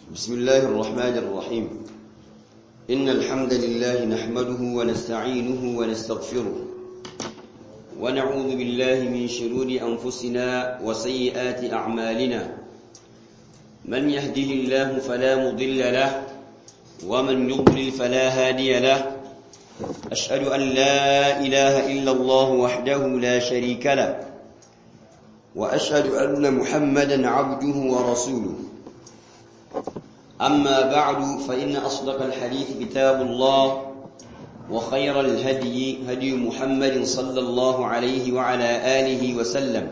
بسم الله الرحمن الرحيم إن الحمد لله نحمده ونستعينه ونستغفره ونعوذ بالله من شرور أنفسنا وسيئات أعمالنا من يهده الله فلا مضل له ومن يضلل فلا هادي له أشهد أن لا إله إلا الله وحده لا شريك له وأشهد أن محمدا عبده ورسوله أما بعد فإن أصدق الحديث كتاب الله وخير الهدي هدي محمد صلى الله عليه وعلى آله وسلم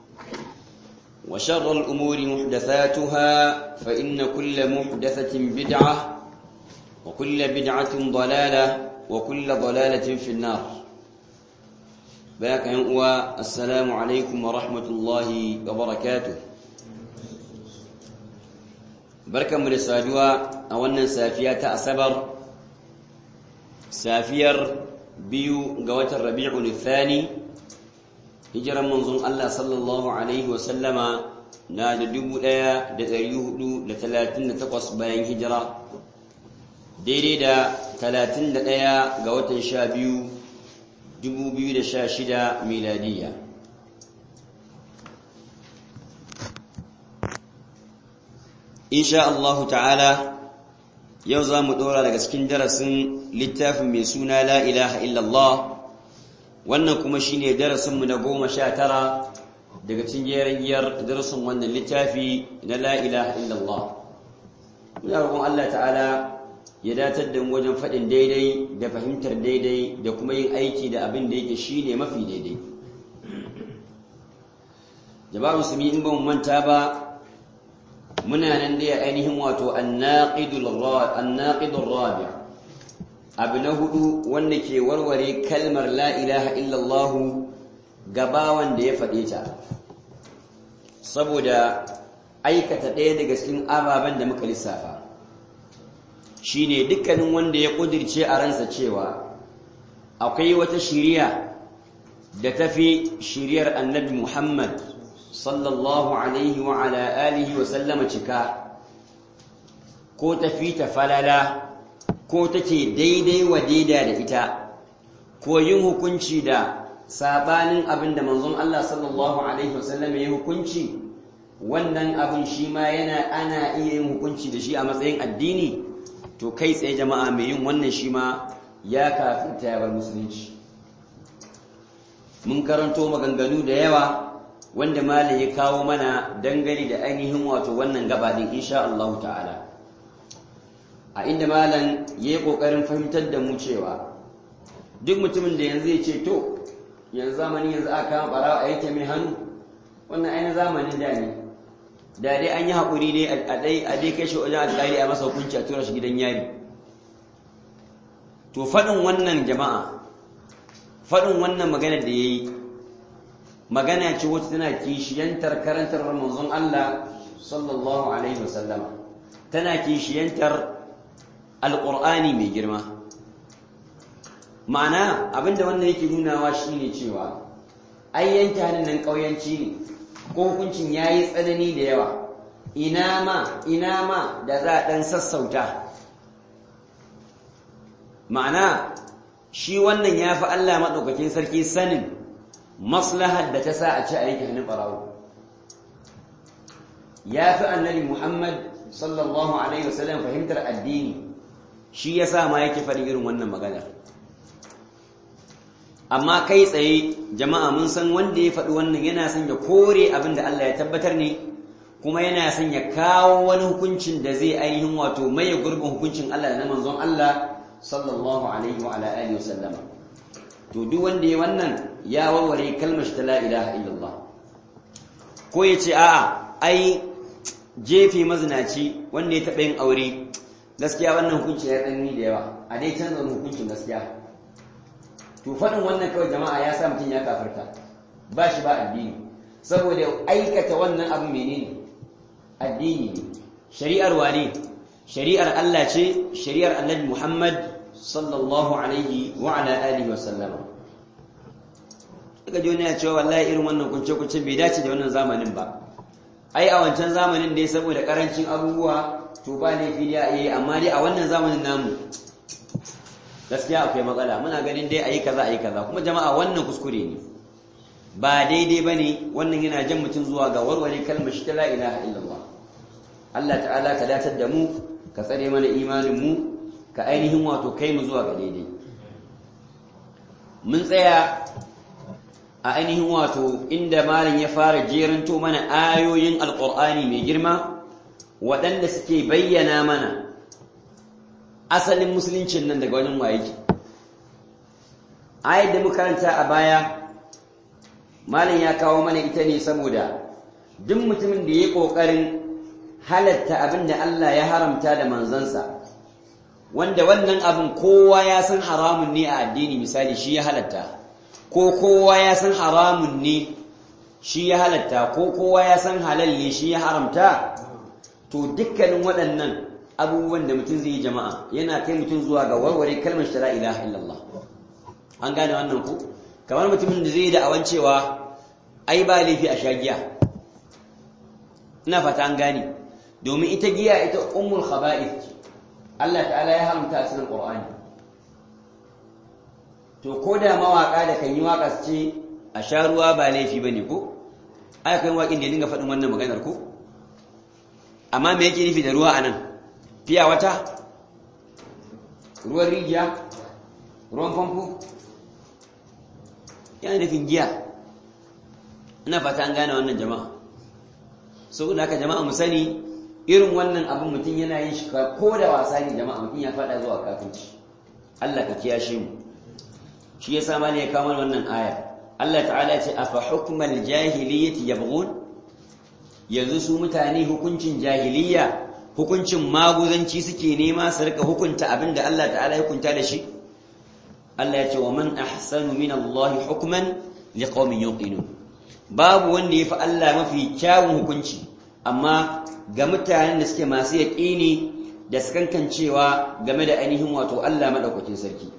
وشر الأمور محدثاتها فإن كل محدثة بدعة وكل بدعة ضلالة وكل ضلالة في النار باك ينقوى السلام عليكم ورحمة الله وبركاته بركة من السادوة أولا سافية أسبر سافير بيو قوة الربيع الثاني هجرا منظم الله صلى الله عليه وسلم نادى دبو دايا دتريوه لثلاثين تقص باين هجرة daidai da 31 ga watan 12 2016 miladiya insha Allah ta'ala yau za mu ɗora daga cikin darasin littafin mai suna la ilaha illallah wannan kuma shine darasinmu na goma sha tara daga cikin giyar darasin wannan littafi na la ilaha illallah muna roƙon Allah ta'ala ya datar da mu wajen faɗin daidai da fahimtar daidai da kuma yin aiki da abin da yake shi ne mafi daidai jama'a musulmi in ba mu manta ba muna nan dai ainihin wato annaqidul rabi' abu na hudu wanda ke warware kalmar la ilaha illallah gabawan da ya faɗe ta saboda aikata ɗaya daga cikin ababen da muka lissafa shine dukkanin wanda ya kudirce a ransa cewa akwai wata shiriya da tafi shiriyar annabi Muhammad sallallahu alaihi wa ala alihi wa sallama cika ko tafi ta falala ko take daidai wa daida da ita ko yin hukunci da sabanin abin da manzon Allah sallallahu alaihi wa sallama ya hukunci wannan abin shi ma yana ana iya yin hukunci da shi a matsayin addini to kai tsaye jama'a mai yin wannan shi ma ya kafin ta yabar musulunci mun karanto maganganu da yawa wanda malam ya kawo mana dangane da ainihin wato wannan gabaɗin insha Allah ta'ala a inda malam ya yi ƙoƙarin fahimtar da mu cewa duk mutumin da yanzu ya ce to yanzu zamanin yanzu aka kama ɓarawa a yanke mai hannu wannan ainihin zamanin da ne da dai an yi haƙuri dai a dai a dai kai shi wajen alƙali a masa hukunci a tura shi gidan yari to faɗin wannan jama'a faɗin wannan magana da ya yi magana ce wacce tana kishiyantar karantar manzon Allah sallallahu alaihi wasallama tana kishiyantar alƙur'ani mai girma ma'ana abinda wannan yake nunawa shine cewa ai yanke hannun nan ƙauyanci ne ko hukuncin ya yi tsanani da yawa ina ma ina ma da za a ɗan sassauta ma'ana shi wannan ya fi Allah maɗaukakin sarki sanin maslahar da ta sa a ci a yanke hannun ɓarawo ya fi annabi Muhammad sallallahu Alaihi wasallam fahimtar addini shi ya sa ma yake faɗi irin wannan maganar amma kai tsaye jama'a mun san wanda ya faɗi wannan yana son ya kore abin da Allah ya tabbatar ne kuma yana son ya kawo wani hukuncin da zai ainihin wato maye gurbin hukuncin Allah da na manzon Allah sallallahu alaihi wa ala alihi wasallam to duk wanda ya wannan ya warware kalmar ta la ilaha illallah ko ya ce a'a ai jefe mazinaci wanda ya taɓa yin aure gaskiya wannan hukunci ya tsanani da yawa a dai canza hukuncin gaskiya to faɗin wannan kawai jama'a ya sa mutum ya kafarta ba shi ba addini saboda aikata wannan abu menene addini ne shari'ar wane shari'ar Allah ce shari'ar Annabi Muhammad sallallahu alaihi wa ala alihi wa sallama daga ji wani ya cewa wallahi irin wannan kunce kunce bai dace da wannan zamanin ba ai a wancan zamanin dai saboda karancin abubuwa to ba laifi da yi amma dai a wannan zamanin namu gaskiya akwai matsala muna ganin dai ayi kaza ayi kaza kuma jama'a wannan kuskure ne ba daidai bane wannan yana jan mutum zuwa ga warware kalmar shi ta la ilaha illallah Allah ta'ala ka datar da mu ka tsare mana imanin mu ka ainihin wato kai mu zuwa ga daidai mun tsaya a ainihin wato inda malin ya fara jeranto mana ayoyin alqur'ani mai girma waɗanda suke bayyana mana asalin musuluncin nan daga wajen waye ke ayat da muka karanta a baya malam ya kawo mana ita ne saboda duk mutumin da ya kokarin halatta abin da Allah ya haramta da manzansa wanda wannan abin kowa ya san haramun ne a addini misali shi ya halatta ko kowa ya san haramun ne shi ya halatta ko kowa ya san halal ne shi ya haramta to dukkanin waɗannan abubuwan da mutum zai yi jama'a yana kai mutum zuwa ga warware kalmar shara ilaha illallah an gane wannan ku kamar mutumin da zai yi da'awan cewa ai ba laifi a sha giya ina fata an gane domin ita giya ita ummul khaba'ith Allah ta'ala ya haramta a cikin Qur'ani to ko da mawaka da kan yi waka su ce a sha ruwa ba laifi bane ko ai kai waƙin da ya dinga faɗin wannan maganar ko amma me yake nufi da ruwa anan fiya wata ruwan rijiya ruwan famfo yana nufin giya ina fata an gane wannan jama'a saboda haka jama'a mu sani irin wannan abin mutum yana yin shi ko da wasa ne jama'a mutum ya fada zuwa kafinci Allah ka kiyashe mu shi yasa ma ne ya kawo wannan aya Allah ta'ala ya ce afa hukmal jahiliyyati yabghun yanzu su mutane hukuncin jahiliyya hukuncin maguzanci suke nema su rika hukunta abinda Allah ta'ala ya hukunta da shi Allah ya ce wa man ahsanu min Allah hukman liqaumin yuqinun babu wanda yafi Allah mafi kyawun hukunci amma ga mutanen da suke masu yaƙini da sakankancewa game da ainihin wato Allah madaukakin sarki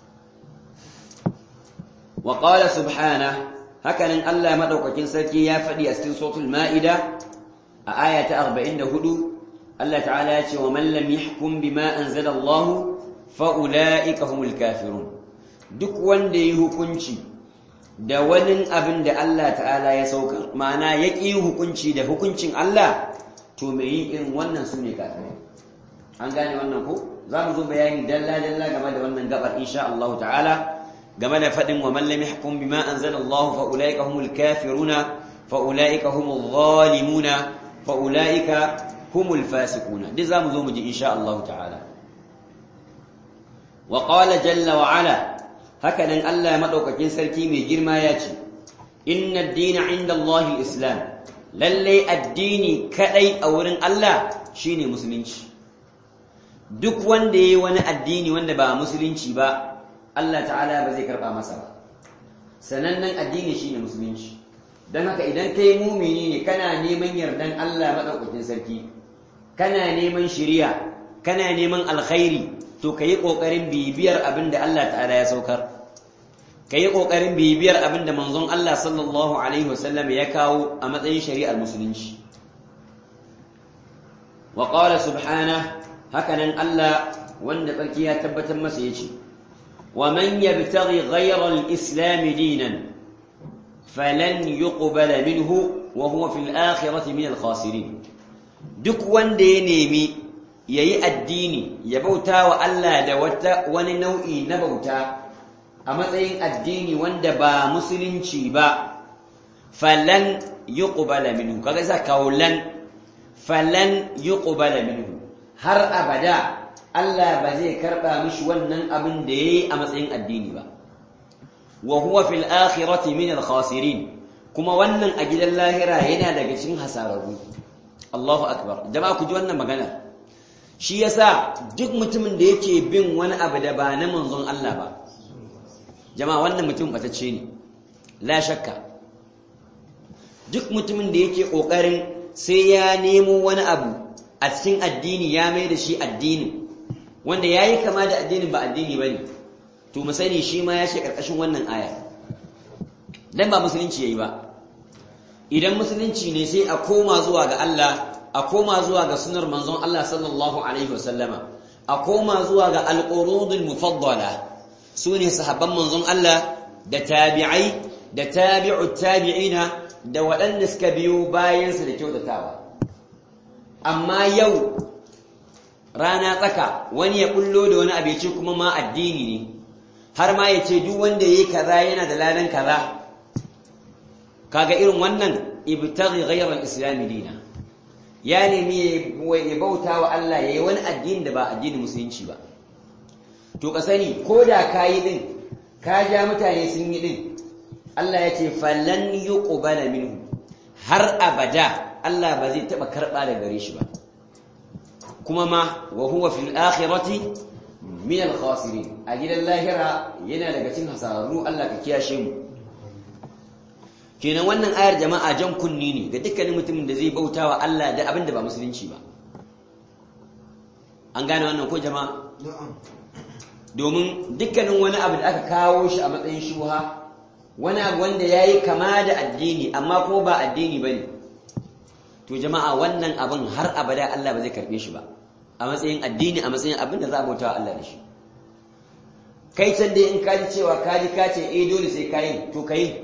wa qala subhana hakanan Allah madaukakin sarki ya faɗi a cikin suratul maida a aya ta 44 Allah ta'ala ya ce wa man lam yahkum bima anzala Allah fa ulaika humul kafirun duk wanda yi hukunci da wani abin da Allah ta'ala ya saukar ma'ana ya ƙi hukunci da hukuncin Allah to mai yin irin wannan su ne kafirai an gane wannan ko za mu zo bayani dalla-dalla game da wannan gabar insha Allah ta'ala game da faɗin wa man lam yahkum bima anzala Allah fa ulaika humul kafiruna fa ulaika humul zalimuna fa ulaika humul fasiquna duk za mu zo mu ji insha Allah ta'ala wa qala jalla wa ala hakanan Allah madaukakin sarki mai girma ya ce inna ad-dina 'inda Allah islam lalle addini kadai a wurin Allah shine musulunci duk wanda yayi wani addini wanda ba musulunci ba Allah ta'ala ba zai karba masa ba sanannen addini shine musulunci dan haka idan kai mumini ne kana neman yardan Allah madaukakin sarki kana neman shiriya kana neman alkhairi to ka yi ƙoƙarin bibiyar abin da Allah ta'ala ya saukar ka yi ƙoƙarin bibiyar abin da manzon Allah sallallahu Alaihi wasallam ya kawo a matsayin shari'ar musulunci wa ƙawala subhana hakanan Allah wanda tsarki ya tabbatar masa ya ce wa man yabtaghi ghayra al-islam dinan falan yuqbala minhu wa huwa fil akhirati min al-khasirin duk wanda ya nemi ya yi addini ya bauta wa Allah da wata wani nau'i na bauta a matsayin addini wanda ba musulunci ba falan yuqbala minhu kaga za kawo lan falan yuqbala minhu har abada Allah ba zai karba mishi wannan abin da yayi a matsayin addini ba wa huwa fil akhirati min al khasirin kuma wannan a gidan lahira yana daga cikin hasararru Allahu akbar jama'a ku ji wannan magana shi yasa duk mutumin da yake bin wani abu da ba na manzon Allah ba jama'a wannan mutum batacce ne la shakka duk mutumin da yake kokarin sai ya nemo wani abu a cikin addini ya mai da shi addini wanda yayi kama da addinin ba addini bane to mu sani shi ma ya shi karkashin wannan aya dan ba musulunci yayi ba idan musulunci ne sai a koma zuwa ga Allah a koma zuwa ga sunar manzon Allah sallallahu alaihi wasallama a koma zuwa ga alqurudul mufaddala sune sahabban manzon Allah da tabi'ai da tabi'ut tabi'ina da waɗanda suka biyo bayan su da kyautatawa amma yau rana tsaka wani ya bullo da wani abinci kuma ma addini ne har ma ya ce duk wanda yayi kaza yana da ladan kaza kaga irin wannan ibtaghi ghayra al-islam dina ya nemi ya bauta wa Allah yayi wani addini da ba addinin musulunci ba to ka sani ko da kayi din ka ja mutane sun yi din Allah ya ce falan yuqbala minhu har abada Allah ba zai taba karba da gare shi ba kuma ma wa huwa fil akhirati min al khasirin a gidan lahira yana daga cikin hasararru Allah ka kiyashe mu kenan wannan ayar jama'a jan kunni ne ga dukkanin mutumin da zai bauta wa Allah da abin da ba musulunci ba an gane wannan ko jama'a domin dukkanin wani abu da aka kawo shi a matsayin shuha wani abu wanda ya yi kama da addini amma ko ba addini ba ne to jama'a wannan abin har abada Allah ba zai karɓe shi ba a matsayin addini a matsayin abin da za a bauta wa Allah da shi kai can dai in kaji cewa kaji ka ce eh dole sai kayi to kayi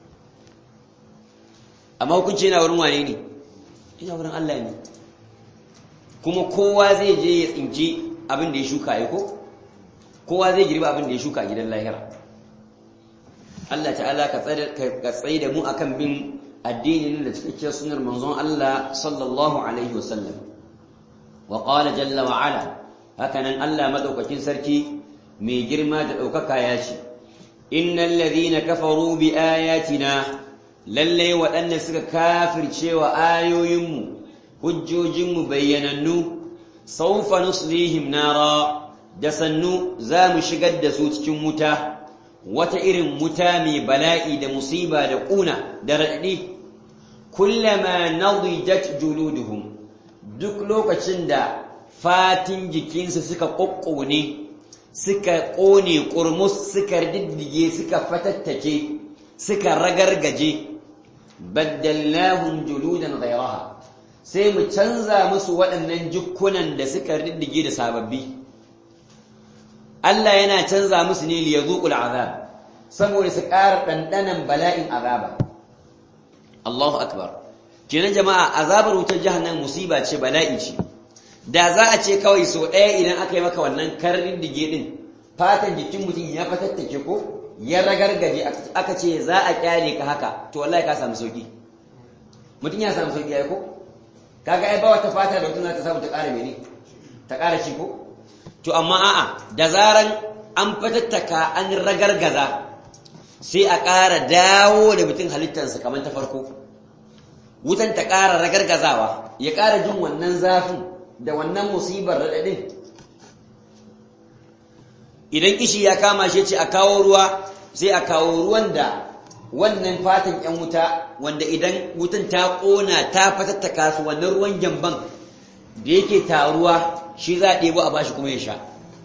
amma hukunci yana wurin wane ne ina wurin Allah ne kuma kowa zai je ya tsinci abin da ya shuka ya ko kowa zai girba abin da ya shuka a gidan lahira Allah ta'ala ka tsaye da mu akan bin addinin da cikakkiyar sunar manzon Allah sallallahu alaihi wasallam wa qala jalla wa ala hakanan Allah madaukakin sarki mai girma da daukaka ya ce innal ladhina kafaru bi ayatina lallai waɗanda suka kafirce wa ayoyinmu hujjojinmu bayyanannu saufa nuslihim nara da sannu za mu shigar da su cikin wuta wata irin wuta mai bala'i da musiba da ƙuna da raɗaɗi kullama nadijat juluduhum duk lokacin da fatin jikinsu suka ƙoƙƙone suka ƙone ƙurmus suka diddige suka fatattake suka ragargaje baddalnahum juludan ghayraha sai mu canza musu waɗannan jukkunan da suka riddige da sababbi Allah yana canza musu ne liyazuqul azab saboda su ƙara ɗanɗanan bala'in azaba Allahu akbar kenan jama'a azabar wutar jahannam musiba ce bala'i ce da za a ce kawai so ɗaya idan aka yi maka wannan karin dige din fatan jikin mutum ya fatattake ko ya ragargaje aka ce za a kyale ka haka to wallahi ka samu sauki mutum ya samu sauki ai ko kaga ai ba wata fata da mutum za ta samu ta ƙara mene ta ƙara shi ko to amma a'a da zaran an fatattaka an ragargaza sai a ƙara dawo da mutum halittarsa kamar ta farko wutan ta ƙara ragargazawa ya ƙara jin wannan zafin da wannan musibar raɗaɗin idan kishi ya kama shi ce a kawo ruwa sai a kawo ruwan da wannan fatan yan wuta wanda idan wutan ta kona ta fatattaka su wannan ruwan gyamban da yake taruwa shi za a ɗebo a bashi kuma ya sha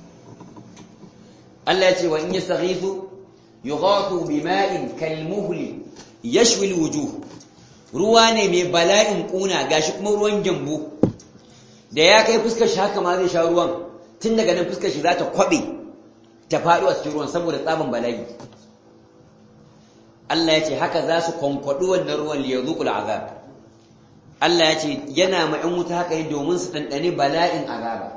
Allah ya ce wa in yastaghithu yughathu bima'in kalmuhli yashwi alwujuh ruwa ne mai bala'in kuna gashi kuma ruwan gyambo da ya kai fuskar shi haka ma zai sha ruwan tun daga nan fuskar shi za ta kwabe ta faɗo a cikin ruwan saboda tsaban bala'i Allah ya ce haka za su kwankwaɗi wannan ruwan liyazuqul azab Allah ya ce yana ma in wuta haka yi domin su ɗanɗane bala'in azaba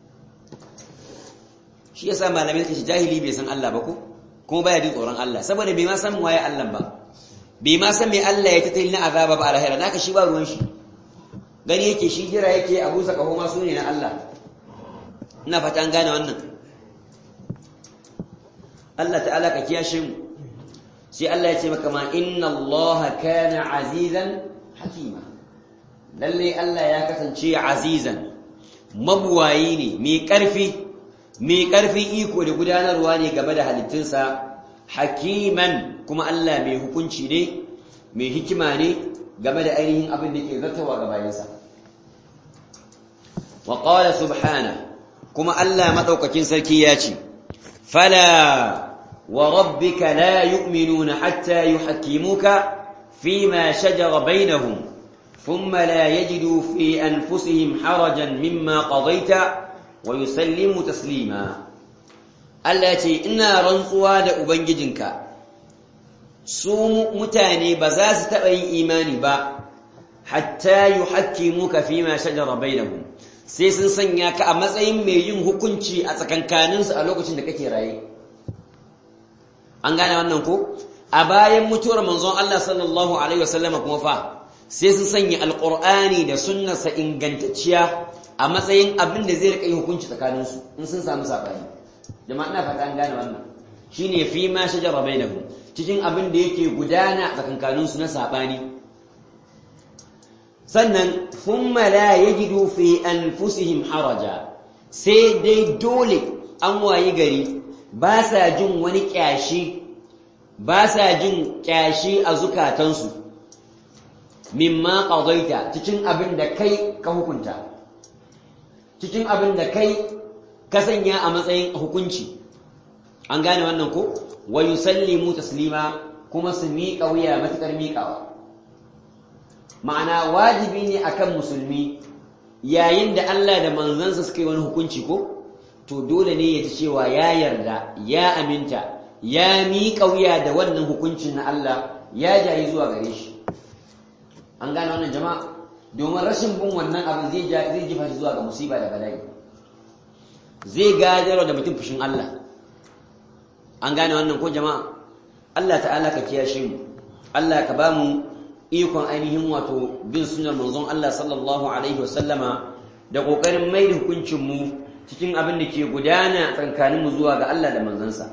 shi yasa malamai suka ce jahili bai san Allah ba ko kuma baya jin tsoron Allah saboda bai ma san waye Allah ba bai ma san me Allah ya tattali na azaba ba a lahira naka shi ba ruwan shi gani yake shi jira yake a busa kaho ma su ne na Allah ina fata an gane wannan Allah ta'ala ka kiyashe mu sai Allah ya ce maka ma inna Allah kana azizan hakima lalle Allah ya kasance azizan mabuwayi ne mai karfi mai karfi iko da gudanarwa ne game da halittunsa hakiman kuma Allah mai hukunci ne mai hikima ne game da ainihin abin da ke zartawa ga bayansa wa qala subhana kuma Allah madaukakin sarki ya ce fala wa rabbika la yu'minuna hatta yuhakkimuka فيما شجر بينهم ثم لا يجدوا في أنفسهم حرجا مما قضيت ويسلموا تسليما التي إنا رنقوا دا أبنجدنك su mutane ba za su taɓa yin imani ba hatta yuhakkimuka fima shajara bainahum sai sun sanya ka a matsayin mai yin hukunci a tsakankaninsu a lokacin da kake raye an gane wannan ko a bayan mutuwar manzon Allah sallallahu alaihi wasallam kuma fa sai sun sanya alqur'ani da sunnarsa ingantacciya a matsayin abin da zai rika yin hukunci tsakaninsu in sun samu sabani jama'a ina fata an gane wannan shine fi ma shajara bainahum cikin abin da yake gudana a tsakankaninsu na sabani sannan thumma la yajidu fi anfusihim haraja sai dai dole an wayi gari ba sa jin wani kyashi ba sa jin kyashi a zukatansu mimma qadaita cikin abin da kai ka hukunta cikin abin da kai ka sanya a matsayin hukunci an gane wannan ko wa yusallimu taslima kuma su miƙa wuya matuƙar miƙawa ma'ana wajibi ne akan musulmi yayin da Allah da manzansa suka yi wani hukunci ko to dole ne ya ci cewa ya yarda ya aminta ya miƙa wuya da wannan hukuncin na Allah ya jayi zuwa gare shi an gane wannan jama'a domin rashin bin wannan abin zai zai jifa shi zuwa ga musiba da bala'i zai gadarwa da mutum fushin Allah an gane wannan ko jama'a Allah ta'ala ka kiyashe mu Allah ka ba mu ikon ainihin wato bin sunan manzon Allah sallallahu alaihi wasallama da kokarin mai da hukuncin mu cikin abin da ke gudana tsakanin mu zuwa ga Allah da manzansa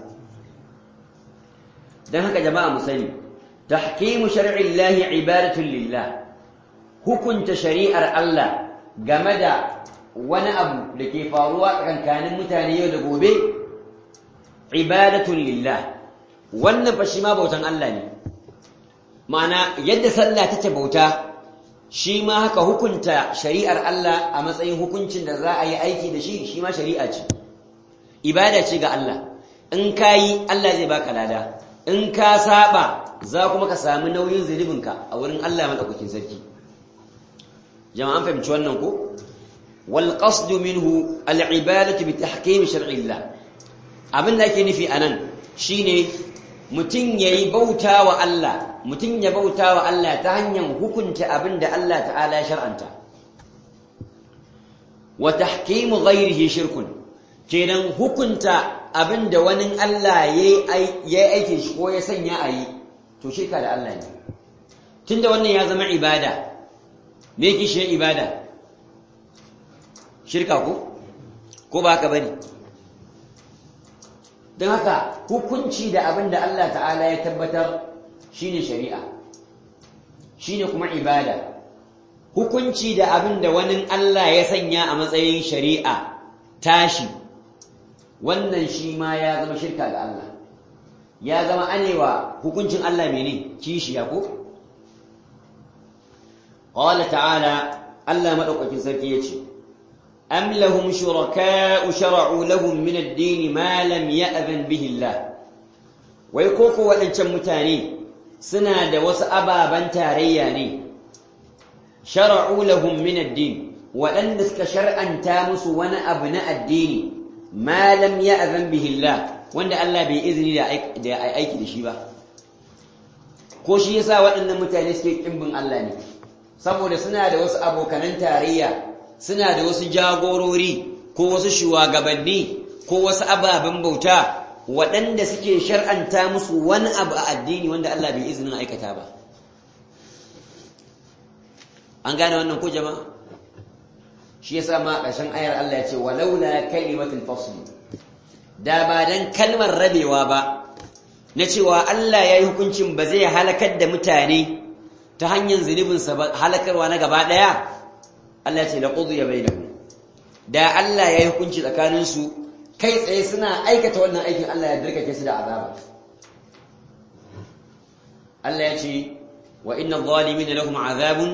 dan haka jama'a mu sani tahkimu shar'i Allah ibadatun lillah hukunta shari'ar Allah game da wani abu da ke faruwa tsakanin mutane yau da gobe ibadatun lillah wannan fa shi ma bautan Allah ne ma'ana yadda sallah take bauta shi ma haka hukunta shari'ar Allah a matsayin hukuncin da za a yi aiki da shi shi ma shari'a ce ibada ce ga Allah in ka yi Allah zai baka lada in ka saba za kuma ka samu nauyin zunubinka a wurin Allah madaukakin sarki jama'an fahimci wannan ko wal qasdu minhu al ibadatu bi tahkim shar'i Allah abin da ake nufi anan shine mutum yayi bauta wa Allah mutum ya bauta wa Allah ta hanyar hukunta abin da Allah ta'ala ya shar'anta wa tahkimu ghairihi shirkun kenan hukunta abin da wani Allah ya aike shi ko ya sanya a yi to shirka da Allah ne tunda wannan ya zama ibada me yake shi ibada shirka ko ko ba haka bane don haka hukunci da abin da Allah ta'ala ya tabbatar shine shari'a shine kuma ibada hukunci da abin da wani Allah ya sanya a matsayin shari'a tashi wannan shi ma ya zama shirka ga Allah ya zama anewa hukuncin Allah mene kishiya ko qala ta'ala Allah madaukakin sarki yace am lahum shuraka'u shara'u lahum min ad-din ma lam ya'zan bihi Allah wai koko waɗancan mutane suna da wasu ababan tarayya ne shara'u lahum min ad-din waɗanda suka shar'anta musu wani abu na addini ma lam ya'zan bihi Allah wanda Allah bai izini da aiki da shi ba ko shi yasa waɗannan mutane suke kimbin Allah ne saboda suna da wasu abokanan tarayya suna da wasu jagorori ko wasu shugabanni ko wasu ababen bauta waɗanda suke shar'anta musu wani abu a addini wanda Allah bai izinin aikata ba an gane wannan ko jama'a shi yasa ma ƙarshen ayar Allah ya ce walaula kalimatul fasl da ba dan kalmar rabewa ba na cewa Allah ya yi hukuncin ba zai halakar da mutane ta hanyar zunubinsa ba halakarwa na gaba ɗaya Allah ya ce laqudiya bainahum da Allah ya yi hukunci tsakaninsu kai tsaye suna aikata wannan aikin Allah ya dirkake su da azaba Allah ya ce wa inna adh-dhalimina lahum azabun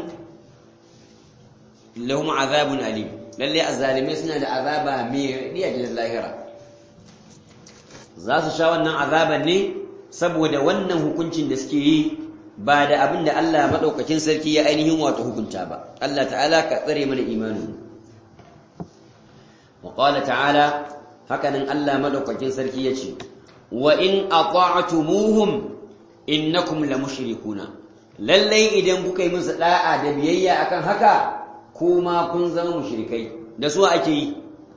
lahum azabun alim lalle azzalimai suna da azaba mai riya da lahira za su sha wannan azaban ne saboda wannan hukuncin da suke yi ba da abin da Allah madaukakin sarki ya ainihin wato hukunta ba Allah ta'ala ka tsare mana imanin wa qala ta'ala hakanan Allah madaukakin sarki yace wa in ata'tumuhum innakum lamushrikuna lallai idan kuka yi musu da'a da biyayya akan haka kuma kun zama mushrikai da su ake yi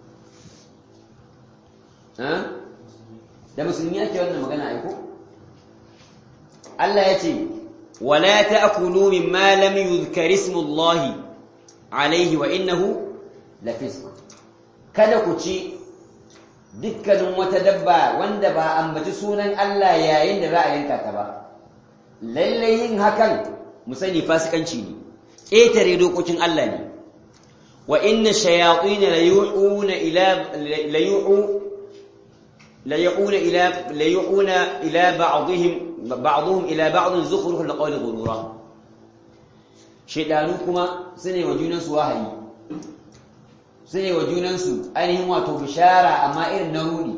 da musulmi ake wannan magana aiko Allah ya ce wala ta'kulu mimma lam yuzkar ismullahi alayhi wa innahu lafisq kada ku ci dukkanin wata dabba wanda ba ambaci sunan Allah yayin da za a yanka ta ba lalle yin hakan mu sani fasikanci ne ƙetare dokokin Allah ne wa inna shayatin la yu'una ila la yu'u la yu'una ila la yu'una ila ba'dihim ba'dhum ila ba'd zukhruf al-qawli ghurura shedanu kuma sune wa junan su wahayi sune wa junan su ainihin wato bishara amma irin na rudi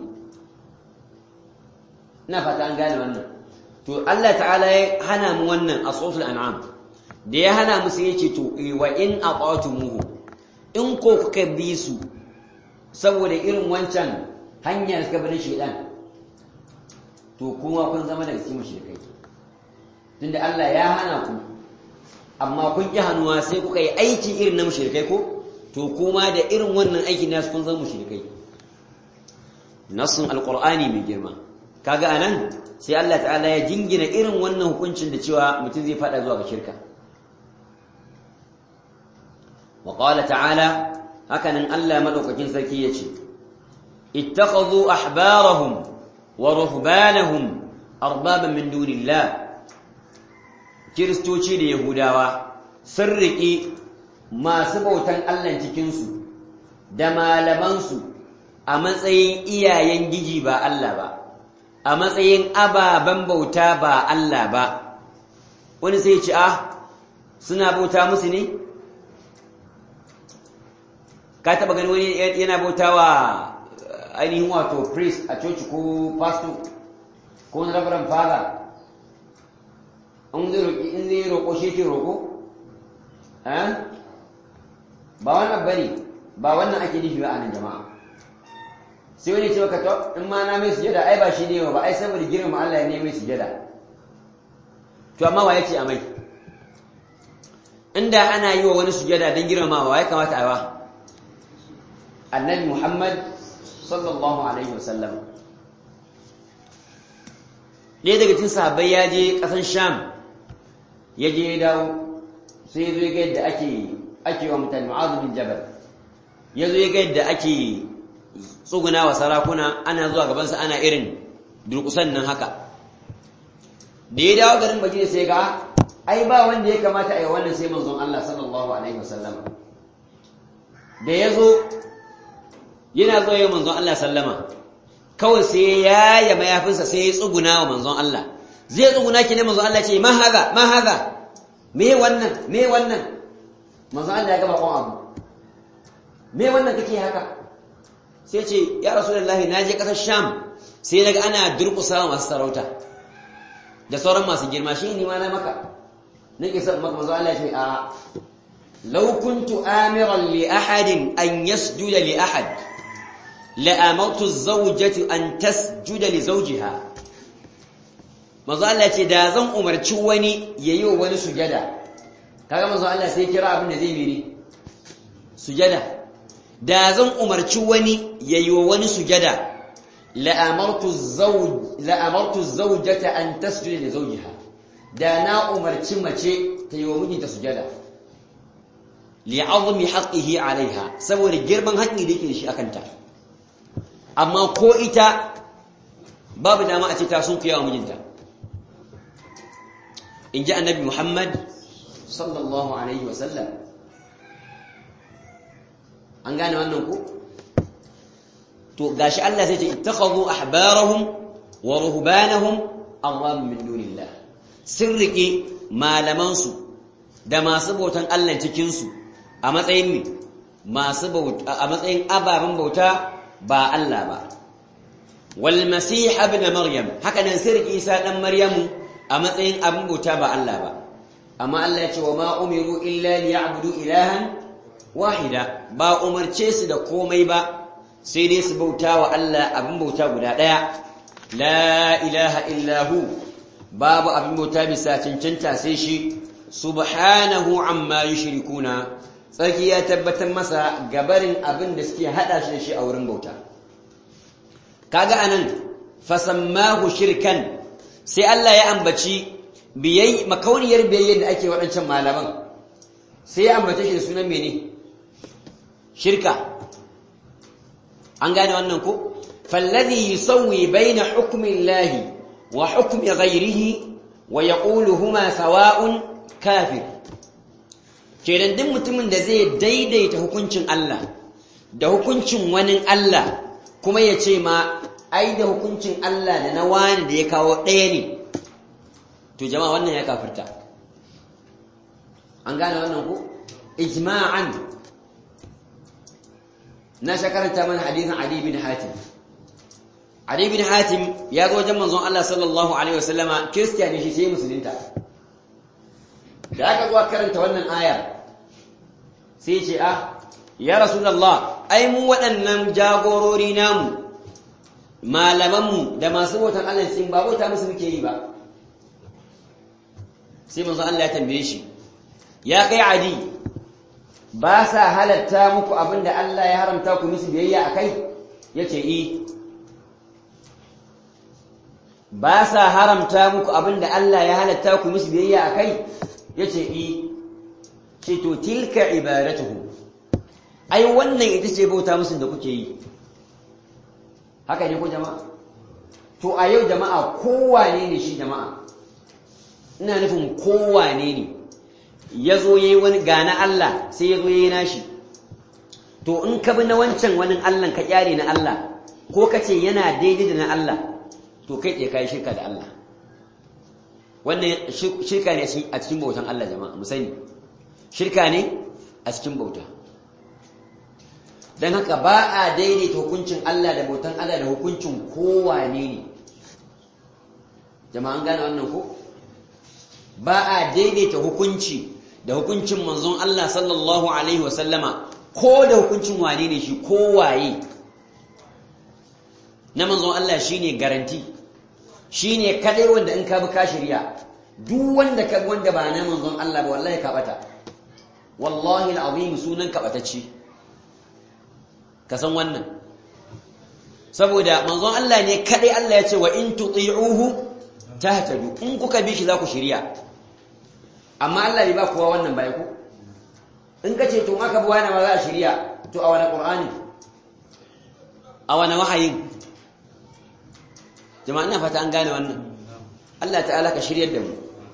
ina fata an gane wannan to Allah ta'ala ya hana mu wannan a suratul an'am da ya hana mu sai yace to wa in aqatumuhu in ko kuka bi su saboda irin wancan hanyar suka bari shedan to kuma kun zama daga cikin mushrikai tunda Allah ya hana ku amma kun ki hannuwa sai kuka yi aiki irin na mushrikai ko to kuma da irin wannan aikin nasu kun zama mushrikai nassun alqur'ani mai girma kaga anan sai Allah ta'ala ya jingina irin wannan hukuncin da cewa mutum zai fada zuwa ga shirka wa qala ta'ala hakanan Allah madaukakin sarki yace ittakhadhu ahbarahum wa ruhbanahum arbaban min dunillah kiristoci da yahudawa sun riƙi masu bautan Allah cikin su da malaman su a matsayin iyayen giji ba Allah ba a matsayin ababen bauta ba Allah ba wani sai ce ah suna bauta musu ne ka taba gani wani yana bauta wa ainihin wato priest a coci ko pastor ko wani rabaran father in zai roƙi in zai roƙo shi ke roƙo ba wannan bane ba wannan ake nufi ba a nan jama'a sai wani ce maka to in ma na mai sujada ai ba shi ne ba ai saboda girma Allah ya ne mai sujada to amma wa yace amai inda ana yi wa wani sujada don girmamawa ya kamata a yi wa annabi Muhammad sallallahu alaihi wasallam ɗaya daga cikin sahabbai ya je ƙasan Sham ya je ya dawo sai ya zo ya ga yadda ake ake wa mutane Mu'adh bin Jabal ya zo ya ga yadda ake tsuguna wa sarakuna ana zuwa gabansa ana irin durkusan nan haka da ya dawo garin Madina sai ga ai ba wanda ya kamata a yi wannan sai manzon Allah sallallahu alaihi wasallam da ya zo yana zo yi manzon Allah sallama kawai sai ya yaya mayafinsa sai ya tsuguna wa manzon Allah zai tsuguna ki ne manzon Allah ce ma haga ma haga me wannan me wannan manzon Allah ya gaba kon abu me wannan kake haka sai ce ya rasulullahi na je kasar sham sai naga ana durƙusa masu sarauta da sauran masu girma shi ne ma na maka nake son maka manzo Allah ya ce a law kuntu amiran li ahadin an yasjuda li ahad la amartu az-zawjati an tasjuda li zawjiha manzo Allah ya ce da zan umarci wani yayi wa wani sujada kaga manzo Allah sai kira abin da zai miri sujada da zan umarci wani yayi wa wani sujada la amartu az-zawj la amartu az-zawjata an tasjuda li zawjiha da na umarci mace ta yi wa mijinta sujada li'azmi haqqihi alaiha saboda girman haƙƙi da yake da shi akan ta amma ko ita babu dama a ce ta sun wa mijinta in ji annabi Muhammad sallallahu alaihi wasallam an gane wannan ku to gashi Allah sai ce ittakhadhu ahbarahum wa ruhbanahum arwam min dunillah sun riƙe malamansu da masu bautan Allah cikinsu a matsayin ne masu bauta a matsayin ababen bauta ba Allah ba wal masih ibn maryam haka nan sai riƙe Isa dan maryamu a matsayin abin bauta ba Allah ba amma Allah ya ce wa ma umiru illa liya'budu ilahan wahida ba umarce su da komai ba sai dai su bauta wa Allah abin bauta guda daya la ilaha illa hu babu abin bauta bisa cancanta sai shi subhanahu amma yushrikuna tsarki ya tabbatar masa gabarin abin da suke hada shi da shi a wurin bauta kaga anan fasammahu shirkan sai Allah ya ambaci biyai makauniyar biyayya da ake waɗancan malaman sai ya ambace shi da sunan mene shirka an gane wannan ko falladhi yusawwi baina hukmi Allah wa hukmi ghayrihi wa yaqulu huma sawa'un kafir kenan duk mutumin da zai daidaita hukuncin Allah da hukuncin wani Allah kuma ya ce ma ai da hukuncin Allah da na wani da ya kawo ɗaya ne to jama'a wannan ya kafirta an gane wannan ko ijma'an na shakaranta mana hadisin Ali bin Hatim Ali bin Hatim ya zo wajen manzon Allah sallallahu alaihi wasallama kiristiya ne shi sai musulunta da aka zuwa karanta wannan aya sai ce ah ya rasulullah ai mu waɗannan jagorori namu malamanmu da masu bautan Allah sun ba bauta musu muke yi ba sai manzo Allah ya tambaye shi ya kai adi ba sa halatta muku abinda Allah ya haramta ku musu biyayya akai yace i ba sa haramta muku abinda Allah ya halatta ku musu biyayya akai yace i ce to tilka ibadatuhu ai wannan ita ce bauta musu da kuke yi haka ne ko jama'a to a yau jama'a kowane ne shi jama'a ina nufin kowane ne ya zo ya yi wani gane Allah sai ya zo ya yi nashi to in ka bi na wancan wani Allah ka kyare na Allah ko ka ce yana daidai da na Allah to kai tsaye ka yi shirka da Allah wannan shirka ne a cikin bautan Allah jama'a mu sani shirka ne a cikin bauta don haka ba a daidaita hukuncin Allah da bautan Allah da hukuncin kowane ne jama'an gane wannan ko ba a daidaita hukunci da hukuncin manzon Allah sallallahu alaihi wasallama ko da hukuncin wane ne shi kowaye na manzon Allah shine garanti shine kadai wanda in ka bi ka shirya duk wanda ka bi wanda ba na manzon Allah ba wallahi ka bata wallahi alazim sunan ka batacce ka san wannan saboda manzon Allah ne kadai Allah ya ce wa in tuti'uhu tahtadu in kuka bi shi za ku shirya amma Allah bai ba kowa wannan bai ku in ka ce to aka bi wani ma za a shirya to a wani qur'ani a wani wahayin jama'a ina fata an gane wannan Allah ta'ala ka shiryar da mu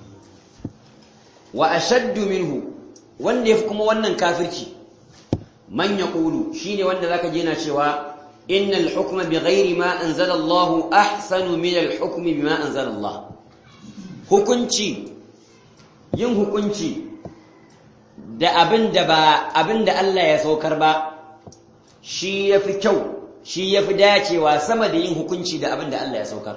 wa ashaddu minhu wanda yafi kuma wannan kafirci man yaqulu shine wanda zaka je na cewa innal hukma bighairi ma anzala Allah ahsanu min al hukmi bima anzala Allah hukunci yin hukunci da abin da ba abin da Allah ya saukar ba shi yafi kyau shi yafi dacewa sama da yin hukunci da abin da Allah ya saukar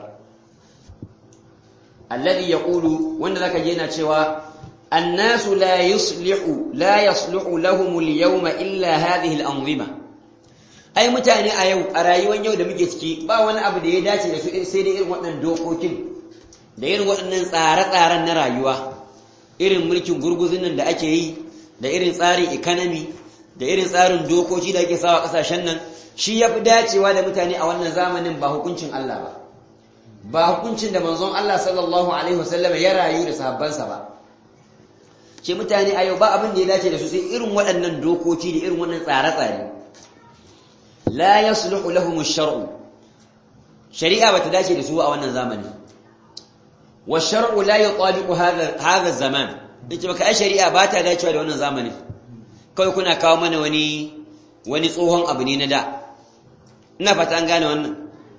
alladhi yaqulu wanda zaka je na cewa الناس لا يصلح لا يصلح لهم اليوم إلا هذه الأنظمة ai mutane a yau a rayuwar yau da muke ciki ba wani abu da ya dace da su sai da irin waɗannan dokokin da irin waɗannan tsare-tsaren na rayuwa irin mulkin gurguzun nan da ake yi da irin tsarin economy da irin tsarin dokoki da ake sawa ƙasashen nan shi ya fi dacewa da mutane a wannan zamanin ba hukuncin Allah ba ba hukuncin da manzon Allah sallallahu alaihi wasallam ya rayu da sahabbansa ba ce mutane a yau ba abin da ya dace da su sai irin waɗannan dokoki da irin wannan tsare-tsare la yasluhu lahum ash-shar'u shari'a bata dace da su a wannan zamani wa shar'u la yutabiqu hadha hadha zaman dace baka ai shari'a ba ta dacewa da wannan zamani kai kuna kawo mana wani wani tsohon abu ne na da ina fata an gane wannan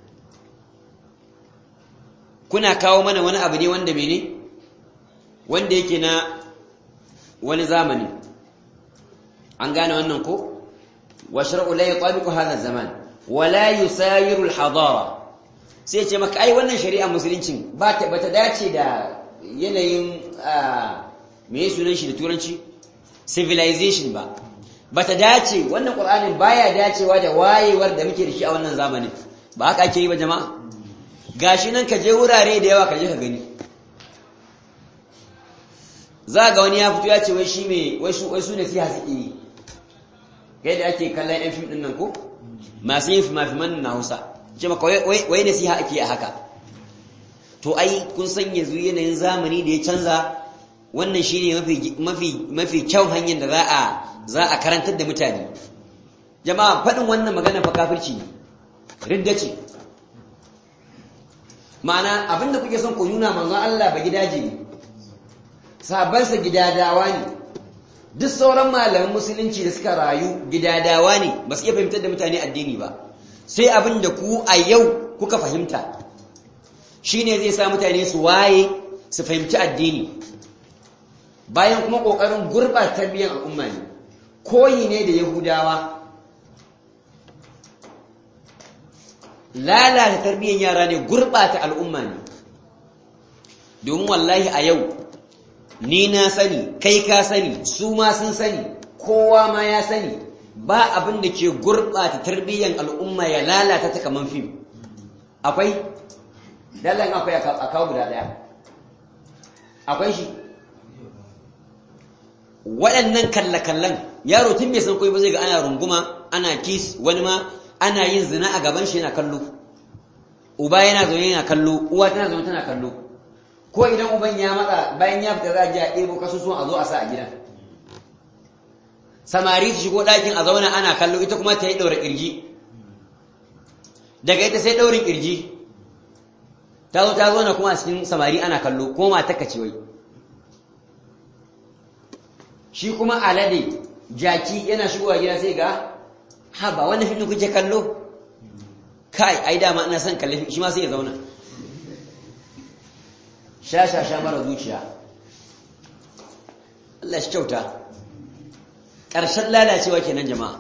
kuna kawo mana wani abu ne wanda mene wanda yake na wani zamani an gane wannan ko wa shar'u la yutabiqu hadha zaman wa la yusayiru al-hadara sai ce maka ai wannan shari'a musuluncin ba ta bata dace da yanayin me sunan shi da turanci civilization ba ba ta dace wannan ƙur'anin baya dacewa da wayewar da muke da shi a wannan zamanin ba haka ake yi ba jama'a gashi nan ka je wurare da yawa ka je ka gani za ga wani ya fito ya ce wai shi me wai su wai su ne siya suke yi kai da ake kallon yan fim din nan ko masu yin fimafiman na Hausa ce maka wai nasiha ake a haka to ai kun san yanzu yanayin zamani da ya canza wannan shine mafi mafi mafi kyau hanyar da za a za a karantar da mutane jama'a faɗin wannan magana fa kafirci ne ridda ce ma'ana abinda kuke son ku nuna manzon Allah ba gidaje ne sabansa gidadawa ne duk sauran malaman musulunci da suka rayu gidadawa ne ba su iya fahimtar da mutane addini ba sai abin da ku a yau kuka fahimta shine zai sa mutane su waye su fahimci addini bayan kuma ƙoƙarin gurɓata tarbiyyar al'umma ne koyi ne da yahudawa lalata tarbiyyar yara ne gurɓata al'umma ne domin wallahi a yau ni na sani kai ka sani su ma sun sani kowa ma ya sani ba abin da ke gurɓata tarbiyyar al'umma ya lalata ta kaman fim akwai dallan akwai a kawo guda ɗaya akwai shi waɗannan kalle-kallen yaro tun bai san koyi ba zai ga ana runguma ana kis wani ma ana yin zina a gaban shi yana kallo uba yana zaune yana kallo uwa tana zaune tana kallo ko idan uban ya matsa bayan ya fita za a je a ɗebo kasusuwan a zo a sa a gidan samari su shigo ɗakin a zauna ana kallo ita kuma ta yi ɗaura ƙirji daga ita sai ɗaurin ƙirji ta zo ta zauna kuma a cikin samari ana kallo ko ma ta kace wai shi kuma alade jaki yana shigowa gida sai ga ha ba wannan fim kuke kallo kai ai dama ina son kalle shi ma sai ya zauna sha sha sha mara zuciya Allah shi kyauta ƙarshen lalacewa kenan jama'a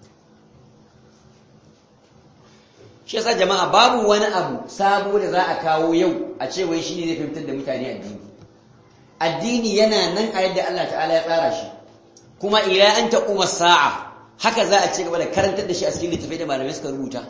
shi yasa jama'a babu wani abu sabo da za a kawo yau a ce wai shi ne zai fahimtar da mutane addini addini yana nan a yadda Allah ta'ala ya tsara shi kuma ila an taquma sa'a haka za a ci gaba da karantar da shi a cikin littafai da malamai suka rubuta